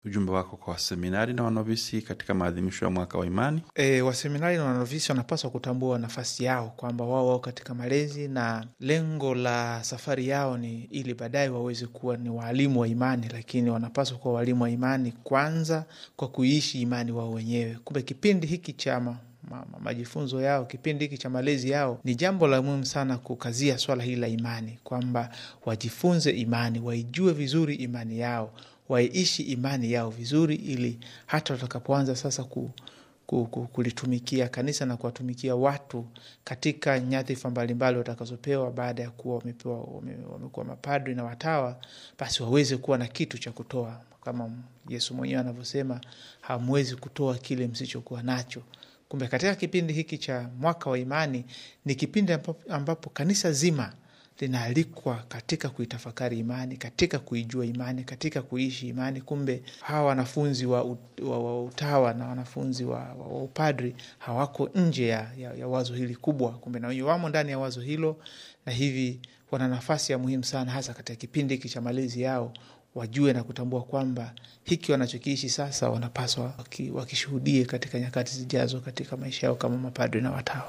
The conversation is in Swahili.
ujumbe wako kwa waseminari na wanovisi katika maadhimisho ya mwaka wa imani? E, waseminari na wanovisi wanapaswa kutambua nafasi yao kwamba wao wao katika malezi na lengo la safari yao ni ili baadaye waweze kuwa ni waalimu wa imani, lakini wanapaswa kuwa waalimu wa imani kwanza kwa kuishi imani wao wenyewe. Kumbe kipindi hiki cha ma, ma, majifunzo yao, kipindi hiki cha malezi yao, ni jambo la muhimu sana kukazia swala hili la imani, kwamba wajifunze imani, waijue vizuri imani yao waiishi imani yao vizuri, ili hata watakapoanza sasa ku, ku, ku, kulitumikia kanisa na kuwatumikia watu katika nyadhifa mbalimbali watakazopewa baada ya kuwa wamepewa wamekuwa mapadri na watawa, basi waweze kuwa na kitu cha kutoa, kama Yesu mwenyewe anavyosema, hamwezi kutoa kile msichokuwa nacho. Kumbe katika kipindi hiki cha mwaka wa imani ni kipindi ambapo, ambapo kanisa zima linaalikwa katika kuitafakari imani, katika kuijua imani, katika kuishi imani. Kumbe hawa wanafunzi wa, wa, wa utawa na wanafunzi wa, wa, wa upadri hawako nje ya, ya, ya wazo hili kubwa. Kumbe na wenyewe wamo ndani ya wazo hilo, na hivi wana nafasi ya muhimu sana, hasa katika kipindi hiki cha malezi yao, wajue na kutambua kwamba hiki wanachokiishi sasa wanapaswa wakishuhudie katika nyakati zijazo katika maisha yao kama mapadri na watawa.